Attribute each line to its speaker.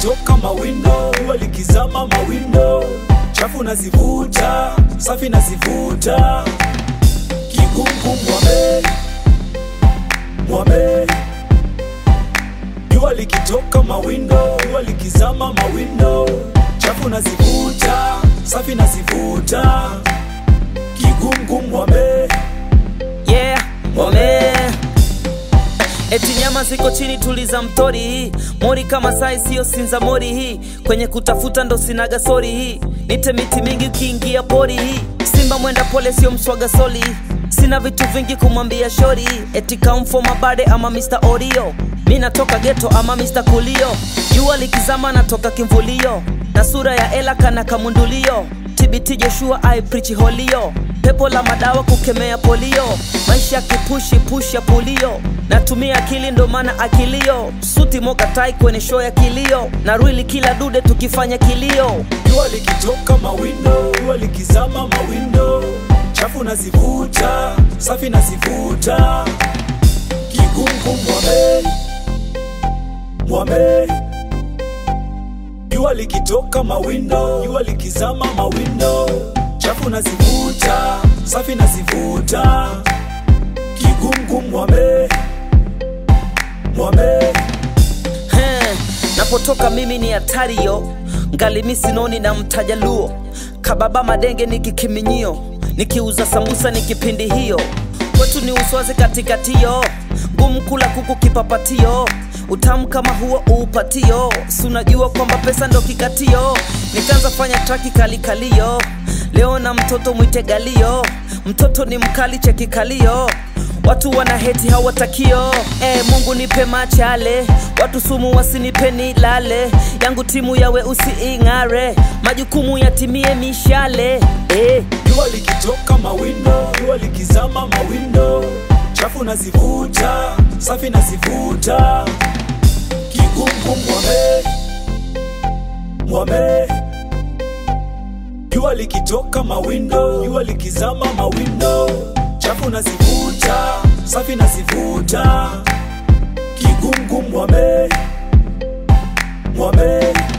Speaker 1: likitoka mawindo, jua likizama mawindo, chafu nazivuta, safi nazivuta, kigungu mwame mwame, jua likitoka mawindo, jua likizama mawindo, chafu nazivuta, safi nazivuta, kigungu mwame
Speaker 2: yeah, wame eti nyama ziko chini, tuliza mtori hii mori kama sai, siyo sinza mori hii kwenye kutafuta ndo sinaga sori hii nite miti mingi ukiingia pori hii simba mwenda pole, sio mswaga soli sina vitu vingi kumwambia shori eti kamfo mabade ama Mr. Oreo mi natoka geto ama Mr. Kulio jua likizama natoka kimvulio na sura ya ela kana kamundulio TBT Joshua I preach holio pepo la madawa kukemea polio maisha ya kipushi push ya pulio natumia akili ndo maana akilio suti moka tai kwenye show ya kilio na rwili kila dude tukifanya kilio
Speaker 1: jua likitoka mawindo, jua likizama mawindo, chafu nazivuta, safi nazivuta, kigungu mwame mwame, jua likitoka mawindo, jua likizama mawindo, chafu nazivuta, safi nazivuta, kigungu mwame mwame
Speaker 2: He, napotoka mimi ni hatario ngalimi sinoni na mtajaluo kababa madenge ni kikiminyio nikiuza sambusa ni kipindi hiyo kwetu ni uswazi katikatio ngumu kula kuku kipapatio utamu kama huo uupatio si unajua kwamba pesa ndo kikatio nikaanza fanya traki kalikalio leo na mtoto mwite galio mtoto ni mkali chekikalio watu wana heti hawatakio e, mungu nipe machale watu sumu wasinipeni lale yangu timu yawe usiing'are majukumu yatimie mishale e.
Speaker 1: jua likitoka mawindo, jua likizama mawindo, chafu nazivuta, safi nazivuta, kigungu mwame mwame, jua likitoka mawindo, jua likizama mawindo, chafu nazivuta, safi nazivuta, kigungu mwame mwame